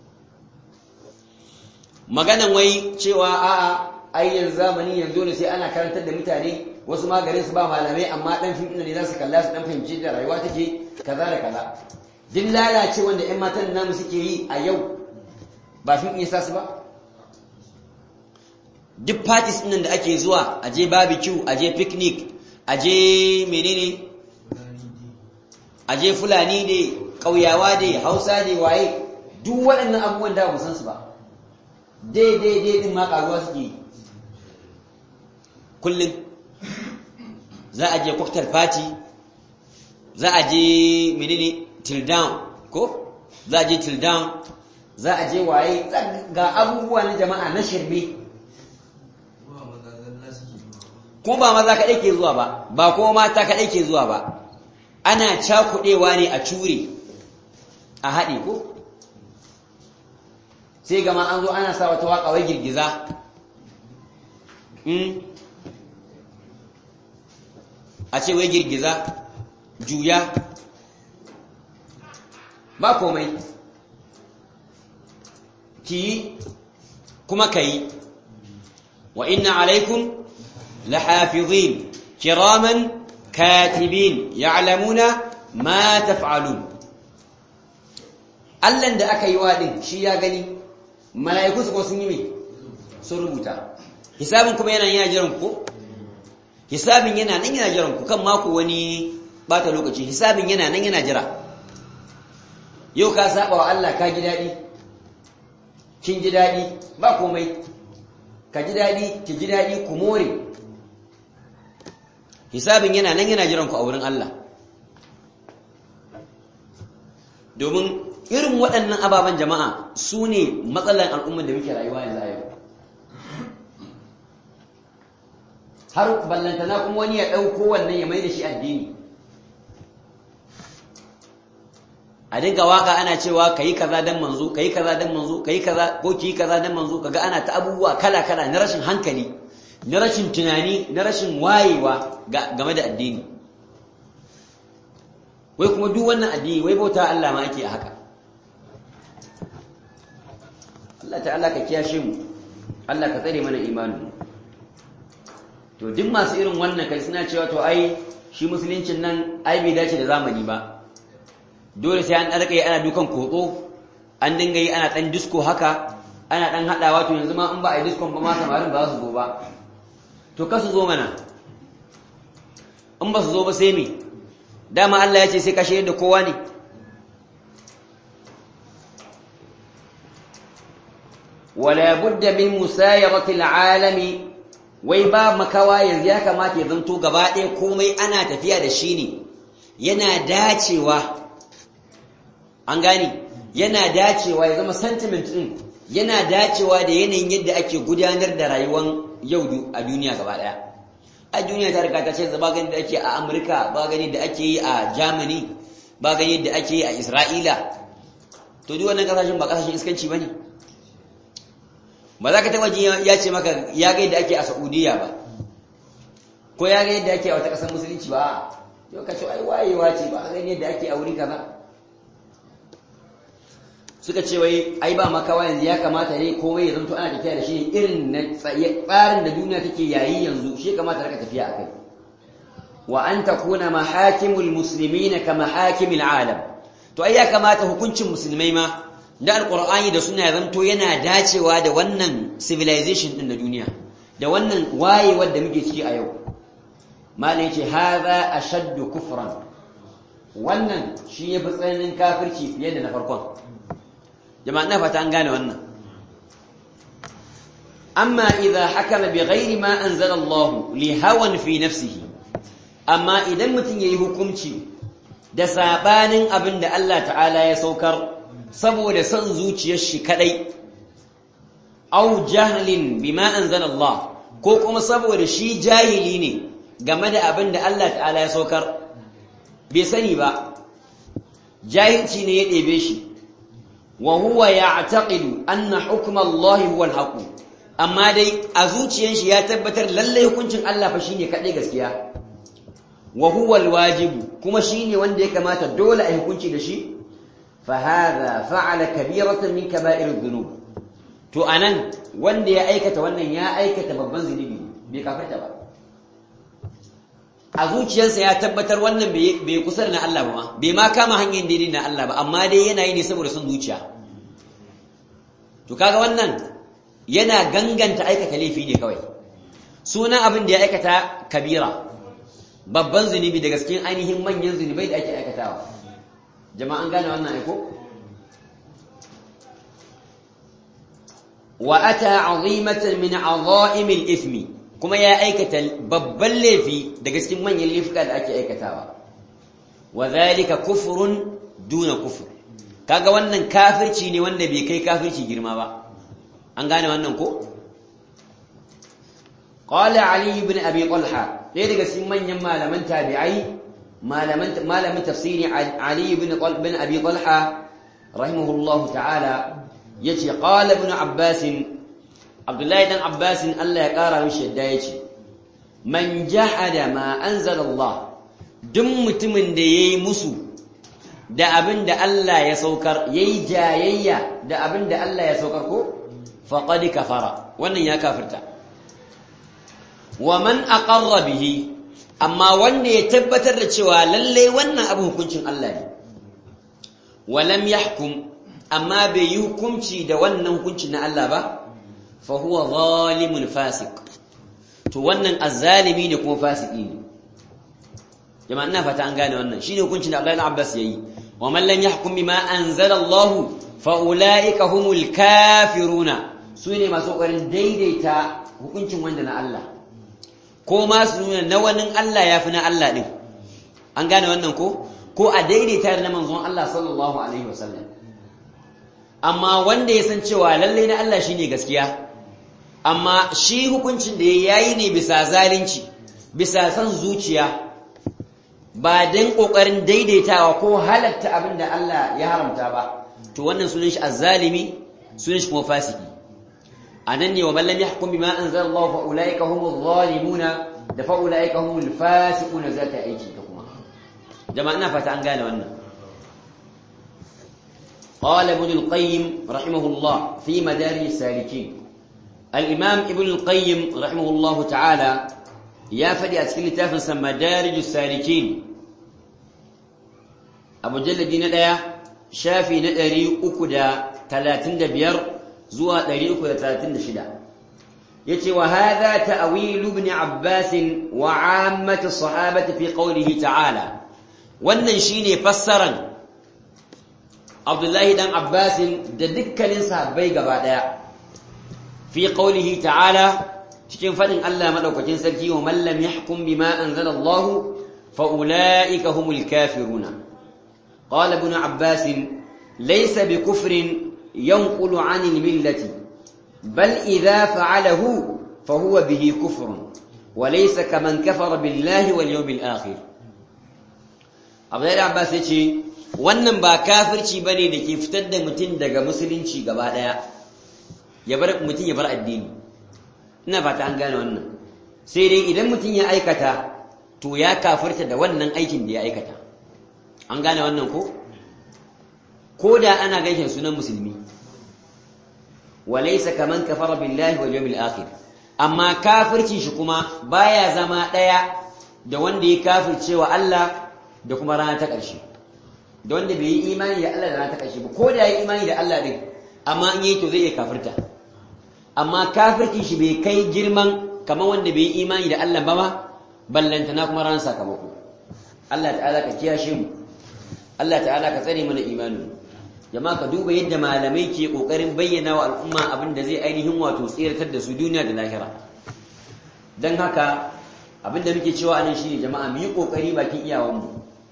maganan wai cewa a'a ai yanzu zamani yanzu ne sai ana karantar da mutane wasu ma garin su ba malamai amma dan fim ne za su kalla su dan fahimci da rayuwa take kaza da kaza duk lalace wanda ƴan matan namu suke yi a yau ba fim ɗin sa su ba duk parties ɗin da ake zuwa a je barbecue a je picnic a je menene a je fulani ne ƙauyawa ne hausa ne waye duk waɗannan abubuwan da ba san su ba daidai daidai ma ƙaruwa suke yi kullum za a je cocktail party za a je menene till down ko za a je till down za a je waye ga abubuwa na jama'a na shirme ko ba maza kaɗai ke zuwa ba ba ko mata kaɗai ke zuwa ba ana cakuɗewa ne a cure a haɗe ko sai gama an zo ana sa wata waƙa wai girgiza a ce wai girgiza juya ba komai ki kuma ka yi wa inna alaikum lahafizin kiraman katibin ya'lamuna ma taf'alun Allahn da aka yi waɗin shi ya gani mala'iku su ko sun yi mai sun rubuta hisabin kuma yana yana jiran ku hisabin yana nan yana jiran ku kan mako wani bata lokaci hisabin yana nan yana jira yau ka saba wa Allah ka ji daɗi kin ji daɗi ba komai ka ji daɗi ki ji daɗi ku more hisabin yana nan yana jiran ku a wurin Allah domin irin waɗannan ababen jama'a su ne matsalan al'ummar da muke rayuwa yanzu a yau har ballantana kuma wani ya ɗauko wannan ya mai da shi addini a dinga waka ana cewa kayi kaza dan manzo kayi kaza dan manzo kayi kaza ko ki kaza dan manzo kaga ana ta abubuwa kala kala na rashin hankali na rashin tunani na rashin wayewa game da addini wai kuma duk wannan addini wai bauta Allah ma ake a haka Allah ta'ala ka kiyashe mu Allah ka tsare mana imanin to duk masu irin wannan kai suna cewa to ai shi musuluncin nan ai bai dace da zamani ba dole sai an ɗarka ana dukan kotso an dinga yi ana ɗan disko haka ana ɗan haɗawa to yanzu ma in ba a yi diskon ba ma samarin ba su zo ba to ka su zo mana in ba su zo ba sai me dama Allah ya ce sai kashe da kowa ne wala budda min musayarati al'alami wai ba makawa yanzu ya kamata ya zanto gaba ɗaya komai ana tafiya da shi ne yana dacewa an gani yana dacewa ya zama sentiment ɗin yana dacewa da yanayin yadda ake gudanar da rayuwar yau a duniya gaba ɗaya a duniya ta riga ta ce ba gani da ake a amurka ba gani da ake yi a germany ba gani da ake yi a isra'ila to duk wannan kasashen ba kasashen iskanci ba ne ba za ka taɓa ji ya ce maka ya ga yadda ake a saudiya ba ko ya ga yadda ake a wata ƙasar musulunci ba yau ka ce ai wayewa ce ba a gani yadda ake a wuri kaza suka ce wai ai ba makawa yanzu ya kamata ne komai ya zanto ana tafiya da shi irin na tsarin da duniya take yayi yanzu shi kamata raka tafiya a kai wa an takuna mahakimul muslimina ka mahakimil alam to ai ya kamata hukuncin musulmai ma da alqur'ani da suna zanto yana dacewa da wannan civilization din na duniya da wannan wayewar da muke ciki a yau malai ce hadha ashaddu kufran wannan shi yafi tsananin kafirci fiye da na farkon jama'a na fata an gane wannan amma idza hakama bighairi ma anzala Allah li hawan fi nafsihi amma idan mutum yayi hukunci da sabanin abin da Allah ta'ala ya saukar saboda son zuciyar shi kadai aw jahlin bima anzala Allah ko kuma saboda shi jahili ne game da abin da Allah ta'ala ya saukar bai sani ba jahilci ne ya ɗebe shi وهو يعتقد أن حكم الله هو الحق amma dai a zuciyar shi ya tabbatar lalle hukuncin Allah fa shine kadai gaskiya wa huwa alwajib kuma shine wanda ya kamata dole a hukunci da shi fa hadha fa'ala kabiratan min kaba'ir adh-dhunub to anan wanda ya aikata wannan ya aikata babban zunubi bai kafarta ba a zuciyarsa ya tabbatar wannan bai kusa na Allah ba bai ma kama hanyar daidai na Allah ba amma dai yana yi ne saboda son zuciya to kaga wannan yana ganganta aikata laifi ne kawai sunan abin da ya aikata kabira babban zunubi daga cikin ainihin manyan zunubai da ake aikatawa jama'an gane wannan aiko wa ata azimatan min azaimil ithmi kuma ya aikata babban laifi daga cikin manyan laifuka da ake aikatawa wa zalika kufrun duna kufur kaga wannan kafirci ne wanda bai kai kafirci girma ba an gane wannan ko qala ali ibn abi talha dai daga cikin manyan malaman tabi'ai malaman malamin tafsiri ali ibn ibn abi talha rahimahullahu ta'ala yace qala ibn abbas Abdullahi dan Abbasin Allah ya ƙara mishi yadda ya ce, Man jahada ma anzala Allah, duk mutumin da ya yi musu da abin da Allah ya saukar, ya yi jayayya da abin da Allah ya saukar ko? Faƙadi kafara, wannan ya kafirta. Wa man aqarra bihi, amma wanda ya tabbatar da cewa lallai wannan abin hukuncin Allah ne. Walam yahkum, amma bai yi hukunci da wannan hukuncin na Allah ba, فهو ظالم فاسق to wannan azzalimi ne kuma fasiki ne jama'a ina fata an gane wannan shine hukuncin da Abdullahi Abbas yayi wa man lam yahkum bima anzala Allah fa ulaika humul kafiruna sune masu kokarin daidaita hukuncin wanda na Allah ko ma su nuna na wani Allah yafi na Allah din an gane wannan ko ko a daidaita da manzon Allah sallallahu alaihi wasallam amma wanda ya san cewa lalle na Allah shine gaskiya amma shi hukuncin da ya yi ne bisa zalunci bisa san zuciya ba don ƙoƙarin daidaitawa ko halatta abin da Allah ya haramta ba to wannan sunan shi azzalimi sunan shi kuma fasiki anan ne wa man lam yahkum bima anzala Allah fa ulaika humuz zalimuna da fa ulaika humul fasiquna zata aiki ta kuma jama'a ina fata an gane wannan قال ابن القيم رحمه الله في مدارج السالكين الإمام ابن القيم رحمه الله تعالى يا فدي أتكلم تافنسا مدارج السالكين أبو جلد ندايا شافي ندري أكدا ثلاثين دبير زوا دري أكدا ثلاثين دشدا يتي وهذا تأويل ابن عباس وعامة الصحابة في قوله تعالى والنشيني فسرا Abdullahi dan Abbasin da dukkanin sahabbai gaba daya fi qaulihi ta'ala cikin fadin Allah madaukakin sarki wa man lam yahkum bima anzala Allah fa ulaika humul kafiruna qala ibn Abbas laysa bi kufrin yanqulu 'anil millati bal idha fa'alahu fa huwa bihi kufrun wa laysa kaman kafara billahi wal yawmil akhir Abdullahi Abbas yace wannan ba kafirci bane da ke fitar da mutum daga musulunci gaba daya ya bar mutum ya bar addini ina fata an gane wannan sai dai idan mutum ya aikata to ya kafirta da wannan aikin da ya aikata an gane wannan ko ko da ana gaishen sunan musulmi walaysa kaman kafara billahi wal yawmil akhir amma kafircin shi kuma baya zama daya da wanda ya kafircewa Allah da kuma rana ta ƙarshe da wanda bai yi imani da Allah da rana ta ƙarshe ba ko da ya yi imani da Allah din amma in yi to zai iya kafirta amma kafircin shi bai kai girman kamar wanda bai yi imani da Allah ba ma ballantana kuma ran sakamako Allah ta'ala ka kiyashe mu Allah ta'ala ka tsare mana imanin jama'a ka duba yadda malamai ke kokarin bayyana wa al'umma abin da zai ainihin wato tsiratar da su duniya da lahira dan haka abin da muke cewa anan shine jama'a mu yi kokari bakin iyawanmu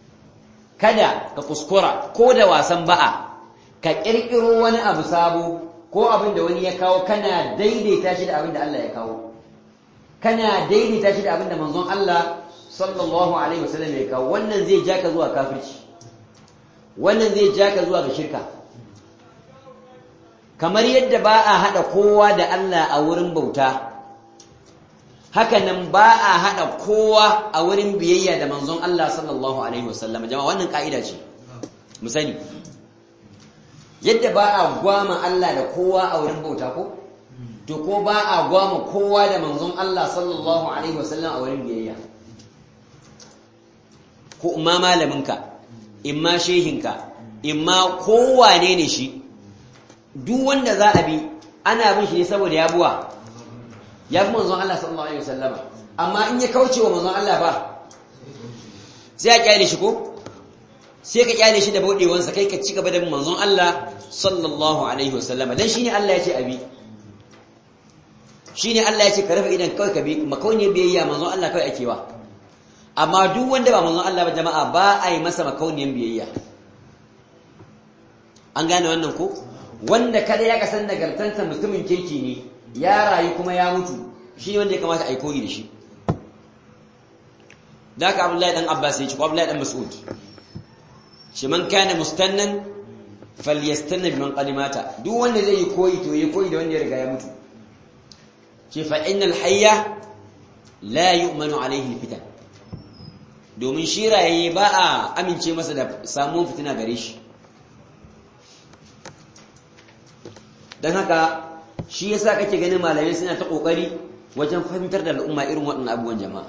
kada ka kuskura ko da wasan ba'a ka kirkiro wani abu sabo ko abin da wani ya kawo kana daidaita shi da abin da Allah ya kawo kana daidaita shi da abin da manzon Allah sallallahu alaihi wasallam ya kawo wannan zai ja ka zuwa kafirci wannan zai ja ka zuwa ga shirka kamar yadda ba a hada kowa da Allah a wurin bauta haka nan ba a hada kowa a wurin biyayya da manzon Allah sallallahu alaihi wasallam jama'a wannan ka'ida ce mu sani yadda ba a gwama Allah da kowa a wurin bauta ko to ko ba a gwama kowa da manzon Allah sallallahu alaihi wasallam a wurin biyayya ko umma malaminka imma shehinka imma kowane ne shi duk wanda za a bi ana bin shi ne saboda ya buwa ya fi manzon Allah sallallahu alaihi wasallama amma in ya kauce wa manzon Allah ba sai a kyale shi ko sai ka kyale shi da bauɗewansa kai ka ci gaba da manzon Allah sallallahu alaihi wasallama dan shine Allah ya ce abi shine Allah ya ce ka rufe idan kawai ka bi makauniyar biyayya manzon Allah kawai ake wa amma duk wanda ba manzon Allah ba jama'a ba a yi masa makauniyar biyayya an gane wannan ko wanda kada ya kasan nagartanta mutumin kirki ne ya rayu kuma ya mutu shi wanda ya kamata a yi koyi da shi da haka abdullahi dan abbas ya ce ko abdullahi dan mas'ud shi man kana mustannan falyastanna biman qalimata duk wanda zai yi koyi to yi koyi da wanda ya riga ya mutu ce fa innal hayya la yu'manu alayhi fitan domin shi rayaye ba a amince masa da samun fitina gare shi dan haka shi yasa kake ganin malamai suna ta kokari wajen fahimtar da al'umma irin waɗannan abubuwan jama'a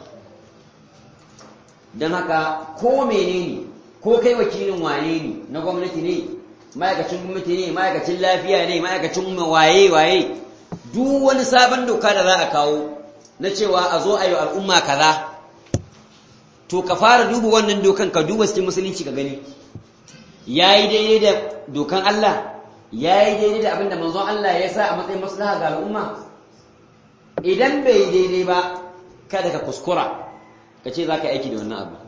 dan haka ko menene ko kai wakilin wane ne na gwamnati ne ma'aikacin gwamnati ne ma'aikacin lafiya ne ma'aikacin waye waye duk wani sabon doka da za a kawo na cewa a zo a yi al'umma kaza to ka fara duba wannan dokan ka duba cikin musulunci ka gani yayi daidai da dokan Allah yayi daidai da abin da manzon Allah ya sa a matsayin maslaha ga al'umma idan bai daidai ba kada ka kuskura ka ce za ka aiki da wannan abu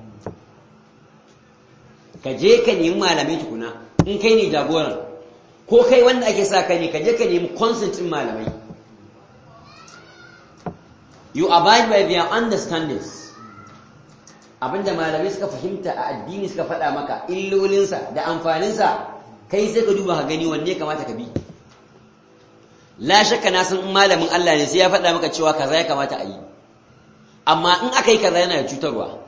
ka je ka nemi malamai tukuna in kai ne jagoran ko kai wanda ake sa ka ne ka je ka nemi consentin malamai you abide by their understandings abinda malamai suka fahimta a addini suka faɗa maka illolinsa da amfaninsa kai sai ka duba ka gani wanne kamata ka bi la shakka na san malamin Allah ne sai ya faɗa maka cewa kaza ya kamata a yi amma in aka yi kaza yana da cutarwa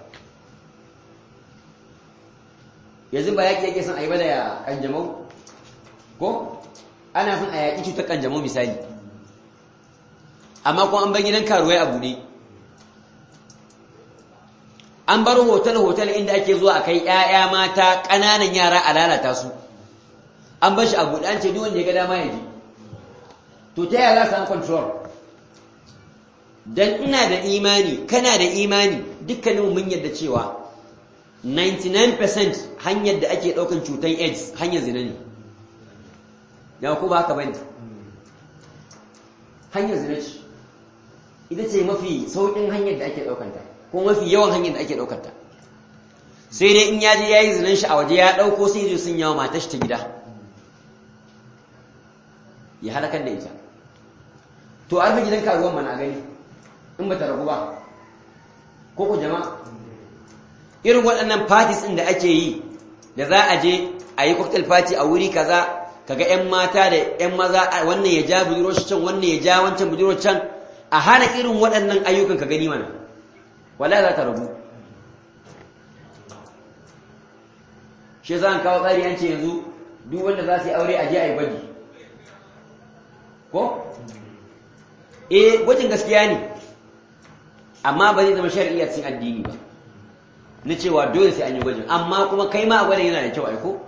yanzu ba yaƙi yake son a yi ba da kanjamau ko ana son a yaƙi cutar kanjamau misali amma kuma an bar gidan karuwai a buɗe an bar hotel-hotel inda ake zuwa a kai ‘ya'ya mata ƙananan yara a lalata su an bar shi a buɗe an ce duk wanda ya ga dama ya ji to ta yaya za su an control don ina da imani kana da imani dukkanin mun yadda cewa 99% hanyar da ake ɗaukan cutar aids hanyar zina ne ya ku ba haka bane hanyar zina ce ita ce mafi sauƙin hanyar da ake ɗaukanta ko mafi yawan hanyar da ake ɗaukanta sai dai in ya je ya yi zinan shi a waje ya ɗauko sai zai sun yawa matar shi ta gida ya halakar da ita to an fi gidan karuwan mana gani in ba ta ragu ba ko ku jama'a irin waɗannan parties ɗin da ake yi da za a je a yi cocktail party a wuri kaza kaga 'yan mata da 'yan maza wannan ya ja budurwar can wannan ya ja wancan budurwar can a hana irin waɗannan ayyukan ka gani mana wala za ta rabu shi za a kawo tsari an ce yanzu duk wanda za su yi aure a je a yi gwaji ko? eh gwajin gaskiya ne amma ba zai zama shari'a cikin addini ba na cewa dole sai an yi gwajin amma kuma kai ma a gwada yana da kyau aiko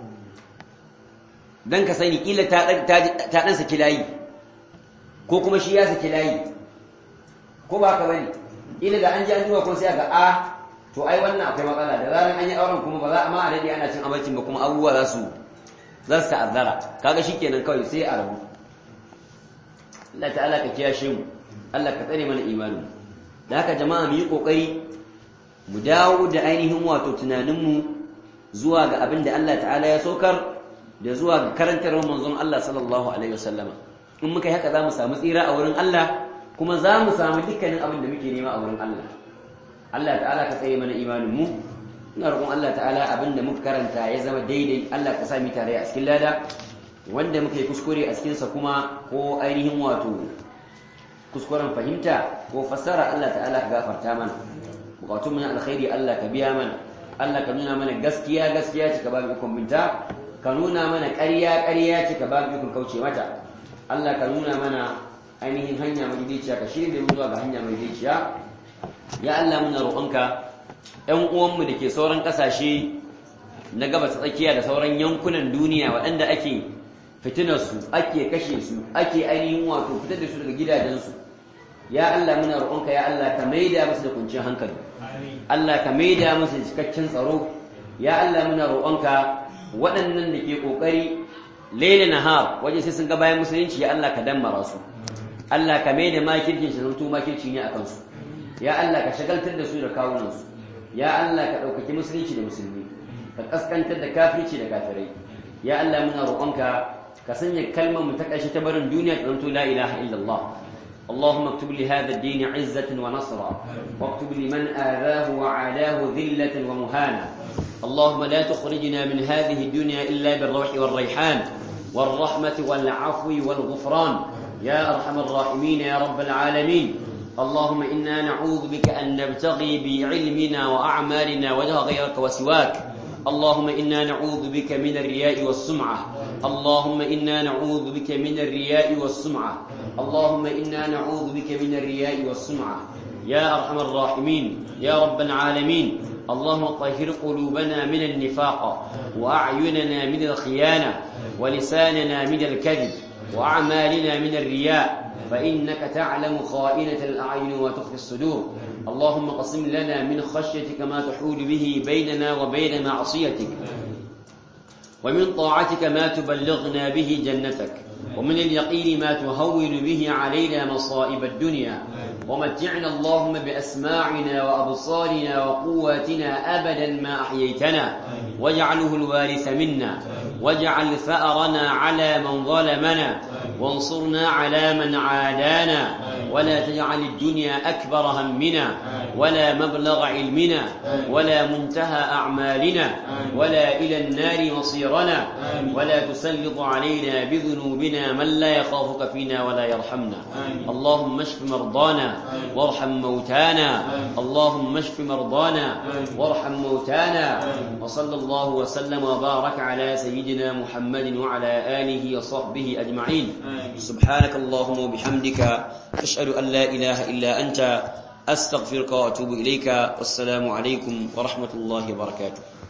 don ka sani kila ta ɗan saki layi ko kuma shi ya saki layi ko ba ka bane ila da an ji an duba ko sai ga a to ai wannan akwai matsala da zaran an yi auren kuma ba za a ma a dade ana cin abincin ba kuma abubuwa za su za su ta'azzara kaga shikenan kawai sai a rabu Allah ta'ala ka kiyashe mu Allah ka tsare mana imani da haka jama'a mu yi kokari mu dawo da ainihin wato tunanin mu zuwa ga abin da Allah ta'ala ya saukar da zuwa ga karantar manzon Allah sallallahu alaihi wasallama in muka yi haka za mu samu tsira a wurin Allah kuma za mu samu dukkanin abin da muke nema a wurin Allah Allah ta'ala ka tsaye mana imanin mu ina roƙon Allah ta'ala abin da muka karanta ya zama daidai Allah ka sami tare a cikin lada wanda muka yi kuskure a cikinsa kuma ko ainihin wato kuskuren fahimta ko fassara Allah ta'ala ka gafarta mana bukatun mana alkhairi Allah ka biya mana Allah ka nuna mana gaskiya gaskiya ce ka ba mu ikon binta ka nuna mana ƙarya ƙarya ce ka ba mu ikon kauce mata Allah ka nuna mana ainihin hanya madaidaiciya ka shirya mu zuwa ga hanya madaidaiciya ya Allah muna roƙonka ƴan uwanmu da ke sauran ƙasashe na gabas tsakiya da sauran yankunan duniya waɗanda ake fitinar su ake kashe su ake ainihin wato fitar da su daga gidajensu ya Allah muna roƙonka ya Allah ka maida musu da kunciyar hankali Allah ka maida musu da cikakken tsaro ya Allah muna roƙonka waɗannan da ke ƙoƙari laila nahar waje sai sun ga bayan musulunci ya Allah ka dammara su Allah ka maida makirkin shi zanto makirci ne a kansu ya Allah ka shagaltar da su da kawunansu ya Allah ka ɗaukaki musulunci da musulmi ka kaskantar da kafirci da kafirai ya Allah muna roƙonka ka sanya kalmar mu ta ƙarshe ta barin duniya ta zanto la ilaha illallah اللهم اكتب لهذا الدين عزة ونصرا واكتب لمن آذاه وعاداه ذلة ومهانا اللهم لا تخرجنا من هذه الدنيا إلا بالروح والريحان والرحمة والعفو والغفران يا أرحم الراحمين يا رب العالمين اللهم إنا نعوذ بك أن نبتغي بعلمنا وأعمالنا وجه غيرك وسواك اللهم إنا نعوذ بك من الرياء والسمعة اللهم إنا نعوذ بك من الرياء والسمعة اللهم إنا نعوذ بك من الرياء والسمعة يا أرحم الراحمين يا رب العالمين اللهم طهر قلوبنا من النفاق وأعيننا من الخيانة ولساننا من الكذب وأعمالنا من الرياء فإنك تعلم خائنة الأعين وتخفي الصدور اللهم قسم لنا من خشيتك ما تحول به بيننا وبين معصيتك ومن طاعتك ما تبلغنا به جنتك ومن اليقين ما تهون به علينا مصائب الدنيا ومتعنا اللهم بأسماعنا وأبصارنا وقواتنا أبدا ما أحييتنا واجعله الوارث منا واجعل ثأرنا على من ظلمنا وانصرنا على من عادانا ولا تجعل الدنيا أكبر همنا ولا مبلغ علمنا ولا منتهى أعمالنا ولا إلى النار مصيرنا ولا تسلط علينا بذنوبنا من لا يخافك فينا ولا يرحمنا اللهم اشف مرضانا وارحم موتانا اللهم اشف مرضانا وارحم موتانا وصلى الله وسلم وبارك على سيدنا محمد وعلى آله وصحبه أجمعين سبحانك اللهم وبحمدك أشهد أن لا إله إلا أنت أستغفرك وأتوب إليك والسلام عليكم ورحمة الله وبركاته